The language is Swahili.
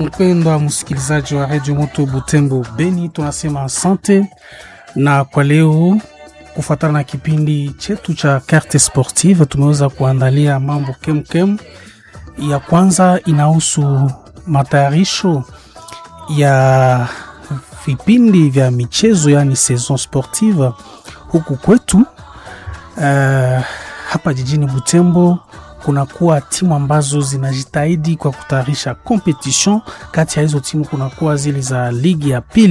Mpendwa msikilizaji wa redio Moto Butembo Beni, tunasema asante, na kwa leo kufuatana na kipindi chetu cha Carte Sportive tumeweza kuandalia mambo kemkem. Ya kwanza inahusu matayarisho ya vipindi vya michezo, yani saison sportive huku kwetu. Uh, hapa jijini Butembo kunakuwa timu ambazo zinajitahidi kwa kutayarisha competition. Kati ya hizo timu kunakuwa zile za ligi ya pili